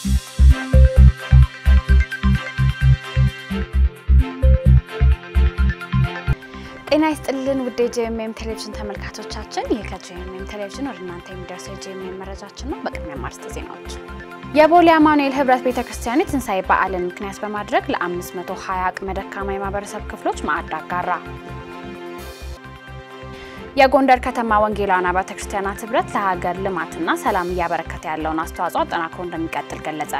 ጤና ይስጥልን ውድ የጄኤምኤም ቴሌቪዥን ተመልካቾቻችን፣ ይህ ከጄኤምኤም ቴሌቪዥን ወደ እናንተ የሚደርሰው የጄኤምኤም መረጃችን ነው። በቅድሚያ ማርስተ ዜናዎች። የቦሌ አማኑኤል ህብረት ቤተ ክርስቲያን የትንሣኤ በዓልን ምክንያት በማድረግ ለ520 አቅመ ደካማ የማህበረሰብ ክፍሎች ማዕድ አጋራ። የጎንደር ከተማ ወንጌላውያን አብያተ ክርስቲያናት ህብረት ለሀገር ልማትና ሰላም እያበረከተ ያለውን አስተዋጽኦ አጠናክሮ እንደሚቀጥል ገለጸ።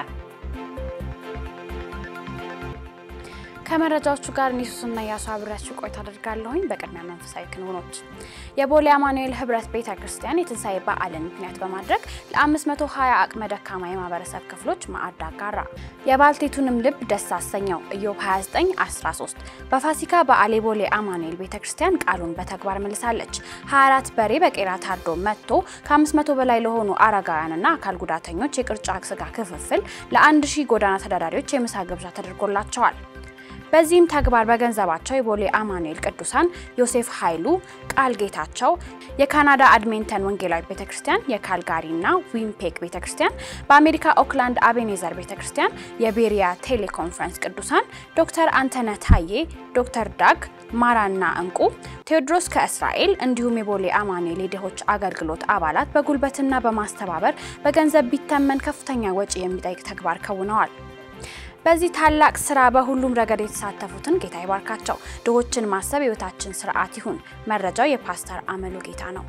ከመረጃዎቹ ጋር ኒሱስና ያሱ አብሬያችሁ ቆይታ አደርጋለሁኝ። በቅድሚያ መንፈሳዊ ክንውኖች። የቦሌ አማኑኤል ህብረት ቤተ ክርስቲያን የትንሣኤ በዓልን ምክንያት በማድረግ ለ520 አቅመ ደካማ የማህበረሰብ ክፍሎች ማዕድ አጋራ። የባልቴቱንም ልብ ደስ አሰኘው ኢዮብ 29 13 በፋሲካ በዓል የቦሌ አማኑኤል ቤተ ክርስቲያን ቃሉን በተግባር መልሳለች። 24 በሬ በቄራ ታርዶ መጥቶ ከ500 በላይ ለሆኑ አረጋውያንና አካል ጉዳተኞች የቅርጫ ስጋ ክፍፍል ለ1000 ጎዳና ተዳዳሪዎች የምሳ ግብዣ ተደርጎላቸዋል። በዚህም ተግባር በገንዘባቸው የቦሌ አማኑኤል ቅዱሳን ዮሴፍ ኃይሉ፣ ቃል ጌታቸው፣ የካናዳ አድሜንተን ወንጌላዊ ቤተክርስቲያን፣ የካልጋሪና ዊምፔክ ቤተክርስቲያን፣ በአሜሪካ ኦክላንድ አቤኔዘር ቤተክርስቲያን፣ የቤሪያ ቴሌኮንፈረንስ ቅዱሳን፣ ዶክተር አንተነ ታዬ፣ ዶክተር ዳግ ማራና እንቁ፣ ቴዎድሮስ ከእስራኤል እንዲሁም የቦሌ አማኑኤል የድሆች አገልግሎት አባላት በጉልበትና በማስተባበር በገንዘብ ቢተመን ከፍተኛ ወጪ የሚጠይቅ ተግባር ከውነዋል። በዚህ ታላቅ ስራ በሁሉም ረገድ የተሳተፉትን ጌታ ይባርካቸው። ድሆችን ማሰብ የህይወታችን ስርዓት ይሁን። መረጃው የፓስተር አመሉ ጌታ ነው።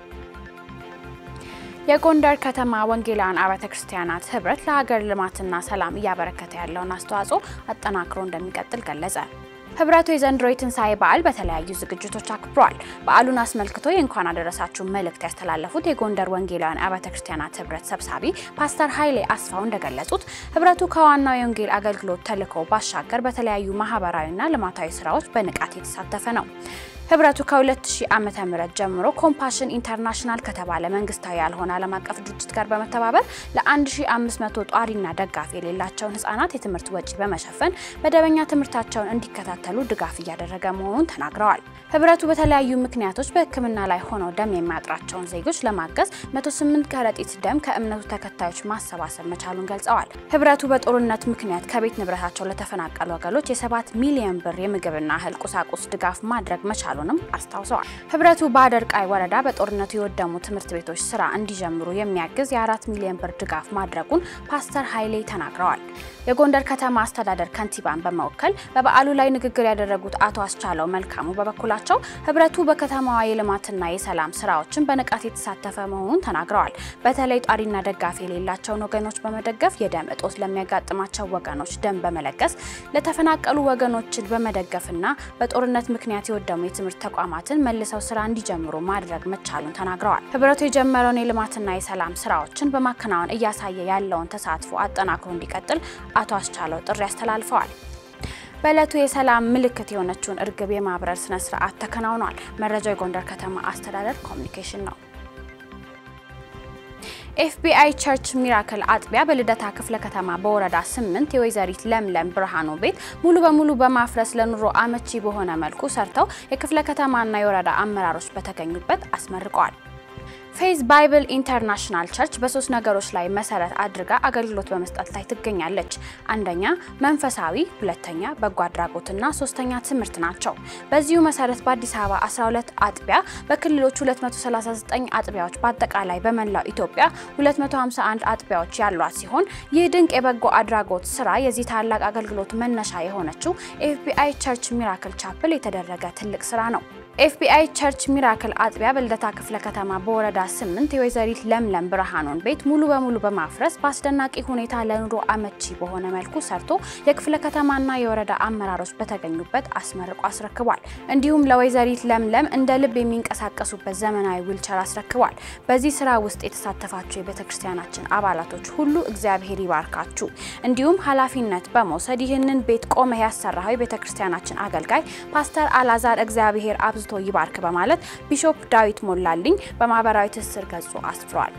የጎንደር ከተማ ወንጌላውያን አብያተ ክርስቲያናት ህብረት ለሀገር ልማትና ሰላም እያበረከተ ያለውን አስተዋጽኦ አጠናክሮ እንደሚቀጥል ገለጸ። ህብረቱ የዘንድሮ የትንሣኤ በዓል በተለያዩ ዝግጅቶች አክብሯል። በዓሉን አስመልክቶ የእንኳን አደረሳችሁ መልእክት ያስተላለፉት የጎንደር ወንጌላውያን አብያተ ክርስቲያናት ህብረት ሰብሳቢ ፓስተር ኃይሌ አስፋው እንደገለጹት ህብረቱ ከዋናው የወንጌል አገልግሎት ተልዕኮ ባሻገር በተለያዩ ማህበራዊና ልማታዊ ስራዎች በንቃት የተሳተፈ ነው። ህብረቱ ከ2000 ዓመተ ምህረት ጀምሮ ኮምፓሽን ኢንተርናሽናል ከተባለ መንግስታዊ ያልሆነ ዓለም አቀፍ ድርጅት ጋር በመተባበር ለ1500 ጧሪና ደጋፊ የሌላቸውን ህጻናት የትምህርት ወጪ በመሸፈን መደበኛ ትምህርታቸውን እንዲከታተሉ ድጋፍ እያደረገ መሆኑን ተናግረዋል። ህብረቱ በተለያዩ ምክንያቶች በሕክምና ላይ ሆነው ደም የሚያጥራቸውን ዜጎች ለማገዝ 108 ከረጢት ደም ከእምነቱ ተከታዮች ማሰባሰብ መቻሉን ገልጸዋል። ህብረቱ በጦርነት ምክንያት ከቤት ንብረታቸው ለተፈናቀሉ ወገኖች የ7 ሚሊዮን ብር የምግብና እህል ቁሳቁስ ድጋፍ ማድረግ መቻሉ ንም አስታውሰዋል። ህብረቱ በአደርቃይ ወረዳ በጦርነቱ የወደሙ ትምህርት ቤቶች ስራ እንዲጀምሩ የሚያግዝ የአራት ሚሊዮን ብር ድጋፍ ማድረጉን ፓስተር ኃይሌ ተናግረዋል። የጎንደር ከተማ አስተዳደር ከንቲባን በመወከል በበዓሉ ላይ ንግግር ያደረጉት አቶ አስቻለው መልካሙ በበኩላቸው ህብረቱ በከተማዋ የልማትና የሰላም ስራዎችን በንቃት የተሳተፈ መሆኑን ተናግረዋል። በተለይ ጧሪና ደጋፊ የሌላቸውን ወገኖች በመደገፍ የደም እጦት ለሚያጋጥማቸው ወገኖች ደም በመለገስ ለተፈናቀሉ ወገኖችን በመደገፍና በጦርነት ምክንያት የወደሙ የትምህርት ተቋማትን መልሰው ስራ እንዲጀምሩ ማድረግ መቻሉን ተናግረዋል። ህብረቱ የጀመረውን የልማትና የሰላም ስራዎችን በማከናወን እያሳየ ያለውን ተሳትፎ አጠናክሮ እንዲቀጥል አቶ አስቻለው ጥሪ አስተላልፈዋል። በዕለቱ የሰላም ምልክት የሆነችውን እርግብ የማብረር ስነ ስርዓት ተከናውኗል። መረጃው የጎንደር ከተማ አስተዳደር ኮሚኒኬሽን ነው። ኤፍቢአይ ቸርች ሚራክል አጥቢያ በልደታ ክፍለ ከተማ በወረዳ ስምንት የወይዘሪት ለምለም ብርሃኑ ቤት ሙሉ በሙሉ በማፍረስ ለኑሮ አመቺ በሆነ መልኩ ሰርተው የክፍለ ከተማና የወረዳ አመራሮች በተገኙበት አስመርቀዋል። ፌዝ ባይብል ኢንተርናሽናል ቸርች በሶስት ነገሮች ላይ መሰረት አድርጋ አገልግሎት በመስጠት ላይ ትገኛለች። አንደኛ መንፈሳዊ፣ ሁለተኛ በጎ አድራጎትና ሶስተኛ ትምህርት ናቸው። በዚሁ መሰረት በአዲስ አበባ 12 አጥቢያ፣ በክልሎች 239 አጥቢያዎች፣ በአጠቃላይ በመላው ኢትዮጵያ 251 አጥቢያዎች ያሏት ሲሆን ይህ ድንቅ የበጎ አድራጎት ስራ የዚህ ታላቅ አገልግሎት መነሻ የሆነችው ኤፍቢአይ ቸርች ሚራክል ቻፕል የተደረገ ትልቅ ስራ ነው። ኤፍቢአይ ቸርች ሚራክል አጥቢያ በልደታ ክፍለ ከተማ በወረዳ ስምንት የወይዘሪት ለምለም ብርሃኑን ቤት ሙሉ በሙሉ በማፍረስ በአስደናቂ ሁኔታ ለኑሮ አመቺ በሆነ መልኩ ሰርቶ የክፍለ ከተማና የወረዳ አመራሮች በተገኙበት አስመርቆ አስረክቧል። እንዲሁም ለወይዘሪት ለምለም እንደ ልብ የሚንቀሳቀሱበት ዘመናዊ ዊልቸር አስረክቧል። በዚህ ስራ ውስጥ የተሳተፋችሁ የቤተ ክርስቲያናችን አባላቶች ሁሉ እግዚአብሔር ይባርካችሁ። እንዲሁም ኃላፊነት በመውሰድ ይህንን ቤት ቆመህ ያሰራኸው የቤተ ክርስቲያናችን አገልጋይ ፓስተር አላዛር እግዚአብሔር አብዝቶ ይባርክ በማለት ቢሾፕ ዳዊት ሞላልኝ በማህበራዊ ትስስር ገጹ አስፍሯል።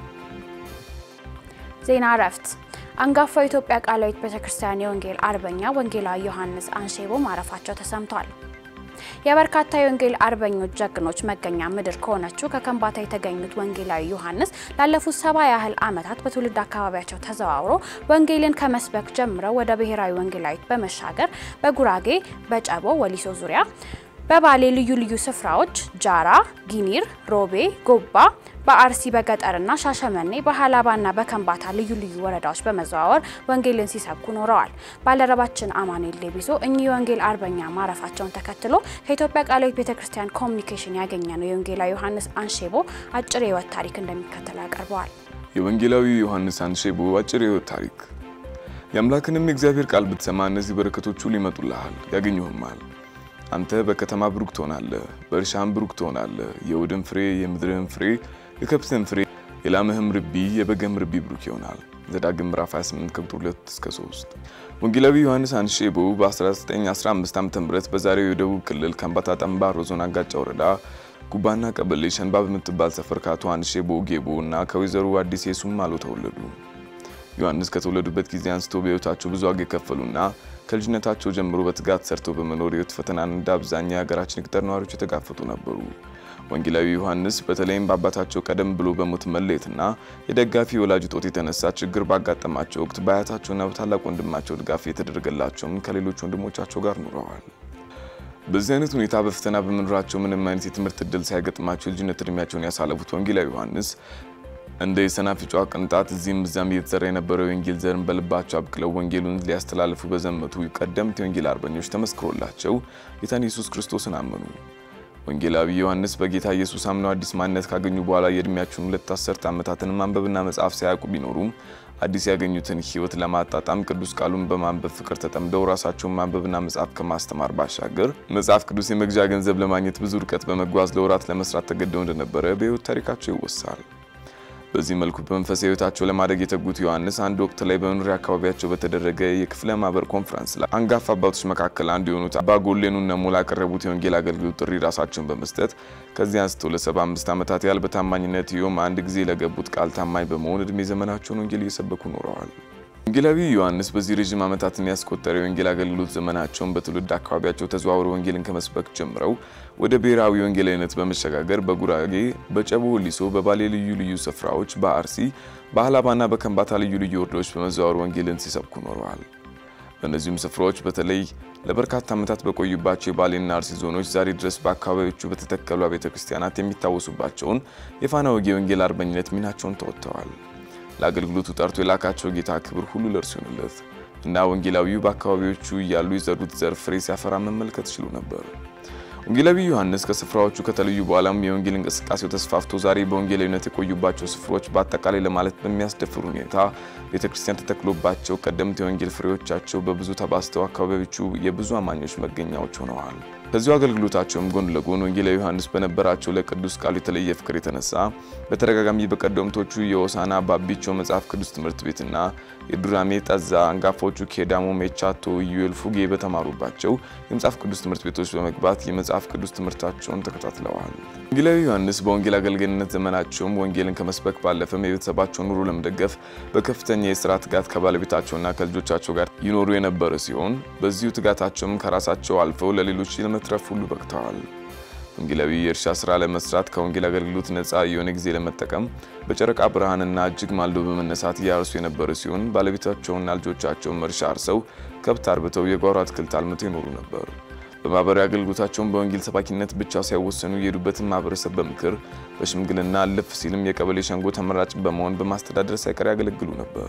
ዜና እረፍት። አንጋፋው የኢትዮጵያ ቃላዊት ቤተክርስቲያን የወንጌል አርበኛ ወንጌላዊ ዮሐንስ አንሼቦ ማረፋቸው ተሰምቷል። የበርካታ የወንጌል አርበኞች ጀግኖች መገኛ ምድር ከሆነችው ከከምባታ የተገኙት ወንጌላዊ ዮሐንስ ላለፉት ሰባ ያህል ዓመታት በትውልድ አካባቢያቸው ተዘዋውሮ ወንጌልን ከመስበክ ጀምረው ወደ ብሔራዊ ወንጌላዊት በመሻገር በጉራጌ፣ በጨቦ፣ ወሊሶ ዙሪያ በባሌ ልዩ ልዩ ስፍራዎች ጃራ፣ ጊኒር፣ ሮቤ፣ ጎባ በአርሲ በገጠርና ሻሸመኔ በሀላባና በከምባታ ልዩ ልዩ ወረዳዎች በመዘዋወር ወንጌልን ሲሰብኩ ኖረዋል። ባልደረባችን አማኑኤል ሌቢሶ እኚህ የወንጌል አርበኛ ማረፋቸውን ተከትሎ ከኢትዮጵያ ቃለ ሕይወት ቤተክርስቲያን ኮሚኒኬሽን ያገኘ ነው የወንጌላዊ ዮሐንስ አንሼቦ አጭር የህይወት ታሪክ እንደሚከተለው ያቀርበዋል። የወንጌላዊ ዮሐንስ አንሼቦ አጭር የህይወት ታሪክ። የአምላክንም የእግዚአብሔር ቃል ብትሰማ እነዚህ በረከቶች ሁሉ ይመጡልሃል፣ ያገኙህማል። አንተ በከተማ ብሩክ ትሆናለህ፣ በእርሻም ብሩክ ትሆናለህ። የውድን ፍሬ፣ የምድርህም ፍሬ፣ የከብትህም ፍሬ፣ የላምህም ርቢ፣ የበግህም ርቢ ብሩክ ይሆናል። ዘዳግም ምዕራፍ 28 ከቁጥር 2 እስከ 3። ወንጌላዊ ዮሐንስ አንሼቦ በ1915 ዓ.ም በዛሬው የደቡብ ክልል ከምባታ ጠምባሮ ዞን አጋጫ ወረዳ ጉባና ቀበሌ ሸንባ በምትባል ሰፈር ከአቶ አንሼቦ ጌቦ እና ከወይዘሮ አዲስ ሱማሎ ተወለዱ። ዮሐንስ ከተወለዱበት ጊዜ አንስቶ በሕይወታቸው ብዙ ዋጋ የከፈሉና ከልጅነታቸው ጀምሮ በትጋት ሰርተው በመኖር ሕይወት ፈተናን እንደ አብዛኛው የሀገራችን የገጠር ነዋሪዎች የተጋፈጡ ነበሩ። ወንጌላዊ ዮሐንስ በተለይም በአባታቸው ቀደም ብሎ በሞት መለየትና የደጋፊ ወላጅ እጦት የተነሳ ችግር ባጋጠማቸው ወቅት በአያታቸውና በታላቅ ወንድማቸው ድጋፍ የተደረገላቸውም ከሌሎች ወንድሞቻቸው ጋር ኑረዋል። በዚህ አይነት ሁኔታ በፈተና በመኖራቸው ምንም አይነት የትምህርት እድል ሳይገጥማቸው የልጅነት እድሜያቸውን ያሳለፉት ወንጌላዊ ዮሐንስ እንደ የሰናፍጯ ቅንጣት እዚህም እዚያም እየተዘራ የነበረው የወንጌል ዘርን በልባቸው አብቅለው ወንጌሉን ሊያስተላልፉ በዘመቱ ቀደምት የወንጌል አርበኞች ተመስክሮላቸው ጌታን ኢየሱስ ክርስቶስን አመኑ። ወንጌላዊ ዮሐንስ በጌታ ኢየሱስ አምነው አዲስ ማንነት ካገኙ በኋላ የእድሜያቸውን ሁለት አስርት ዓመታትን ማንበብና መጽሐፍ ሳያውቁ ቢኖሩም አዲስ ያገኙትን ሕይወት ለማጣጣም ቅዱስ ቃሉን በማንበብ ፍቅር ተጠምደው ራሳቸውን ማንበብና መጽሐፍ ከማስተማር ባሻገር መጽሐፍ ቅዱስ የመግዣ ገንዘብ ለማግኘት ብዙ ርቀት በመጓዝ ለወራት ለመስራት ተገደው እንደነበረ በሕይወት ታሪካቸው ይወሳል። በዚህ መልኩ በመንፈሳዊ ሕይወታቸው ለማደግ የተጉት ዮሐንስ አንድ ወቅት ላይ በመኖሪያ አካባቢያቸው በተደረገ የክፍለ ማህበር ኮንፈረንስ ላይ አንጋፋ አባቶች መካከል አንዱ የሆኑት አባ ጎሌኑ ነሞ ላቀረቡት የወንጌል አገልግሎት ጥሪ ራሳቸውን በመስጠት ከዚህ አንስቶ ለ75 ዓመታት ያህል በታማኝነት ይኸውም አንድ ጊዜ ለገቡት ቃል ታማኝ በመሆን እድሜ ዘመናቸውን ወንጌል እየሰበኩ ኖረዋል። ወንጌላዊ ዮሐንስ በዚህ ረዥም ዓመታትን ያስቆጠረ የወንጌል አገልግሎት ዘመናቸውን በትውልድ አካባቢያቸው ተዘዋውረው ወንጌልን ከመስበክ ጀምረው ወደ ብሔራዊ ወንጌላዊነት በመሸጋገር በጉራጌ፣ በጨቦ ወሊሶ፣ በባሌ ልዩ ልዩ ስፍራዎች፣ በአርሲ፣ በሀላባና በከምባታ ልዩ ልዩ ወረዳዎች በመዘዋወር ወንጌልን ሲሰብኩ ኖረዋል። በእነዚሁም ስፍራዎች በተለይ ለበርካታ ዓመታት በቆዩባቸው የባሌና አርሲ ዞኖች ዛሬ ድረስ በአካባቢዎቹ በተተከሉ ቤተ ክርስቲያናት የሚታወሱባቸውን የፋና ወጌ ወንጌል አርበኝነት ሚናቸውን ተወጥተዋል። ለአገልግሎቱ ጠርቶ የላካቸው ጌታ ክብር ሁሉ ለእርሱ ይሁንለት እና ወንጌላዊው በአካባቢዎቹ እያሉ የዘሩት ዘር ፍሬ ሲያፈራ መመልከት ችሉ ነበር። ወንጌላዊ ዮሐንስ ከስፍራዎቹ ከተለዩ በኋላም የወንጌል እንቅስቃሴው ተስፋፍቶ ዛሬ በወንጌላዊነት የቆዩባቸው ስፍራዎች በአጠቃላይ ለማለት በሚያስደፍር ሁኔታ ቤተ ክርስቲያን ተተክሎባቸው ቀደምት የወንጌል ፍሬዎቻቸው በብዙ ተባስተው አካባቢዎቹ የብዙ አማኞች መገኛዎች ሆነዋል። ከዚሁ አገልግሎታቸውም ጎን ለጎን ወንጌላዊ ዮሐንስ በነበራቸው ለቅዱስ ቃሉ የተለየ ፍቅር የተነሳ በተደጋጋሚ በቀደምቶቹ የሆሳና ባቢቾ መጽሐፍ ቅዱስ ትምህርት ቤትና የዱራሜ ጠዛ አንጋፋዎቹ ኬዳሞ፣ ሜቻቶ፣ ኢዩኤል፣ ፉጌ በተማሩባቸው የመጽሐፍ ቅዱስ ትምህርት ቤቶች በመግባት የመጽሐፍ ቅዱስ ትምህርታቸውን ተከታትለዋል። ወንጌላዊ ዮሐንስ በወንጌል አገልጋይነት ዘመናቸውም ወንጌልን ከመስበክ ባለፈም የቤተሰባቸውን ኑሮ ለመደገፍ በከፍተኛ የስራ ትጋት ከባለቤታቸውና ከልጆቻቸው ጋር ይኖሩ የነበረ ሲሆን በዚሁ ትጋታቸውም ከራሳቸው አልፈው ለሌሎች ለመትረፍ ሁሉ በቅተዋል። ወንጌላዊ የእርሻ ስራ ለመስራት ከወንጌል አገልግሎት ነፃ የሆነ ጊዜ ለመጠቀም በጨረቃ ብርሃንና እጅግ ማልዶ በመነሳት እያርሱ የነበረ ሲሆን ባለቤታቸውና ልጆቻቸውም እርሻ አርሰው ከብት አርብተው የጓሮ አትክልት አልምተው ይኖሩ ነበር። በማህበራዊ አገልግሎታቸውን በወንጌል ሰባኪነት ብቻ ሳይወሰኑ የሄዱበትን ማህበረሰብ በምክር በሽምግልና አለፍ ሲልም የቀበሌ ሸንጎ ተመራጭ በመሆን በማስተዳደር ሳይቀር ያገለግሉ ነበር።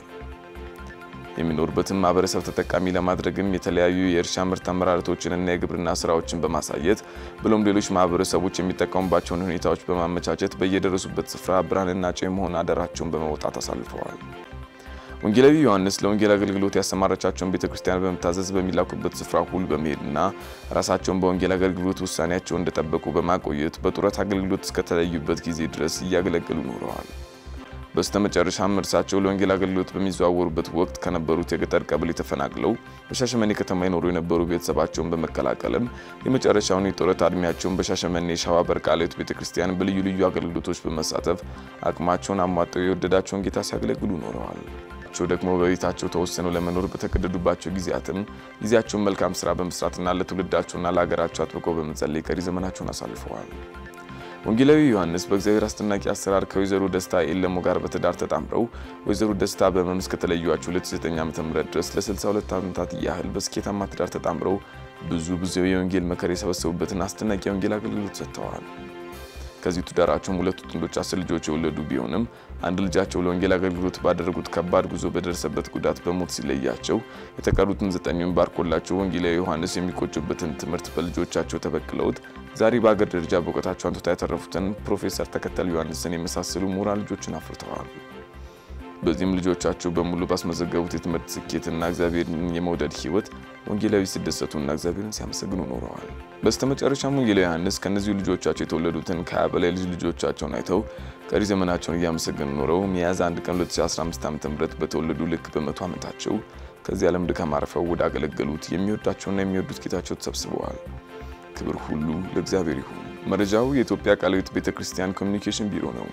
የሚኖሩበትን ማህበረሰብ ተጠቃሚ ለማድረግም የተለያዩ የእርሻ ምርት አመራረቶችንና የግብርና ስራዎችን በማሳየት ብሎም ሌሎች ማህበረሰቦች የሚጠቀሙባቸውን ሁኔታዎች በማመቻቸት በየደረሱበት ስፍራ ብርሃንና ጨው የመሆን አደራቸውን በመውጣት አሳልፈዋል። ወንጌላዊ ዮሐንስ ለወንጌል አገልግሎት ያሰማራቻቸውን ቤተ ክርስቲያን በመታዘዝ በሚላኩበት ስፍራ ሁሉ በመሄድና ራሳቸውን በወንጌል አገልግሎት ውሳኔያቸውን እንደጠበቁ በማቆየት በጡረት አገልግሎት እስከተለዩበት ጊዜ ድረስ እያገለገሉ ኖረዋል። በስተመጨረሻም እርሳቸው ለወንጌል አገልግሎት በሚዘዋወሩበት ወቅት ከነበሩት የገጠር ቀበሌ ተፈናቅለው በሻሸመኔ ከተማ ይኖሩ የነበሩ ቤተሰባቸውን በመቀላቀልም የመጨረሻውን የጡረታ ዕድሜያቸውን በሻሸመኔ ሸዋ በርቃሌት ቤተ ክርስቲያን በልዩ ልዩ አገልግሎቶች በመሳተፍ አቅማቸውን አሟጠው የወደዳቸውን ጌታ ሲያገለግሉ ኖረዋል። ወላጆቻቸው ደግሞ በቤታቸው ተወስነው ለመኖር በተገደዱባቸው ጊዜያትም ጊዜያቸውን መልካም ስራ በመስራትና ለትውልዳቸውና ለሀገራቸው አጥብቀው በመጸለይ ቀሪ ዘመናቸውን አሳልፈዋል። ወንጌላዊ ዮሐንስ በእግዚአብሔር አስደናቂ አሰራር ከወይዘሮ ደስታ ኤለሞ ጋር በትዳር ተጣምረው ወይዘሮ ደስታ በሕመም እስከተለዩዋቸው 2009 ዓ.ም ድረስ ለ62 ዓመታት ያህል በስኬታማ ትዳር ተጣምረው ብዙ ብዙ የወንጌል መከር የሰበሰቡበትን አስደናቂ የወንጌል አገልግሎት ሰጥተዋል። ከዚህ ትዳራቸውም ሁለቱ ጥንዶች አስር ልጆች የወለዱ ቢሆንም አንድ ልጃቸው ለወንጌል አገልግሎት ባደረጉት ከባድ ጉዞ በደረሰበት ጉዳት በሞት ሲለያቸው የተቀሩትን ዘጠኙን ባርኮላቸው ወንጌላዊ ዮሐንስ የሚቆጩበትን ትምህርት በልጆቻቸው ተበቅለውት ዛሬ በአገር ደረጃ በእውቀታቸው አንቱታ ያተረፉትን ፕሮፌሰር ተከተል ዮሐንስን የመሳሰሉ ምሁራን ልጆችን አፍርተዋል። በዚህም ልጆቻቸው በሙሉ ባስመዘገቡት የትምህርት ስኬትና እግዚአብሔርን የመውደድ ሕይወት ወንጌላዊ ሲደሰቱና እግዚአብሔርን ሲያመሰግኑ ኖረዋል። በስተመጨረሻም ወንጌላዊ ዮሐንስ ከእነዚሁ ልጆቻቸው የተወለዱትን ከሀያ በላይ ልጅ ልጆቻቸውን አይተው ቀሪ ዘመናቸውን እያመሰገኑ ኖረው ሚያዝያ 1 ቀን 2015 ዓ.ም በተወለዱ ልክ በመቶ ዓመታቸው ከዚህ ዓለም ድካም አርፈው ወደ አገለገሉት የሚወዳቸውና የሚወዱት ጌታቸው ተሰብስበዋል። ክብር ሁሉ ለእግዚአብሔር ይሁን። መረጃው የኢትዮጵያ ቃለ ሕይወት ቤተ ክርስቲያን ኮሚኒኬሽን ቢሮ ነው።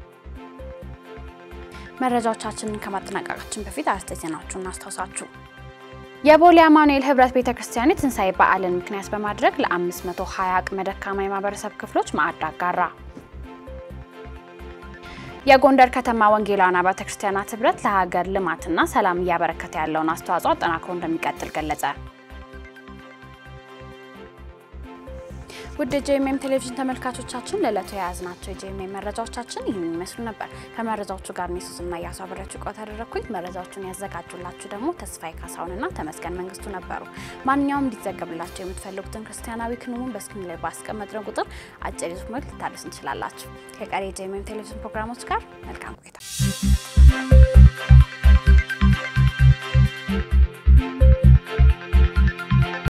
መረጃዎቻችንን ከማጠናቀቃችን በፊት አርዕስተ ዜናዎቹን እናስታውሳችሁ። የቦሌ አማኑኤል ህብረት ቤተ ክርስቲያን የትንሣኤ በዓልን ምክንያት በማድረግ ለ520 አቅመ ደካማ የማህበረሰብ ክፍሎች ማዕድ አጋራ። የጎንደር ከተማ ወንጌላውያን አብያተ ክርስቲያናት ህብረት ለሀገር ልማትና ሰላም እያበረከተ ያለውን አስተዋጽኦ አጠናክሮ እንደሚቀጥል ገለጸ። ውድ የጄኤምኤም ቴሌቪዥን ተመልካቾቻችን ለዕለቱ የያዝናቸው የጄኤምኤም መረጃዎቻችን ይህን ይመስሉ ነበር። ከመረጃዎቹ ጋር ኔሱስና እያሱ አብሬያችሁ ቆይታ ያደረግኩኝ። መረጃዎቹን ያዘጋጁላችሁ ደግሞ ተስፋዬ ካሳሁንና ተመስገን መንግስቱ ነበሩ። ማንኛውም እንዲዘገብላቸው የምትፈልጉትን ክርስቲያናዊ ክንውን በስክሪን ላይ ባስቀመጥነው ቁጥር አጭር መልእክት ልታደርሱ እንችላላችሁ። ከቀሪ የጄኤምኤም ቴሌቪዥን ፕሮግራሞች ጋር መልካም ቆይታ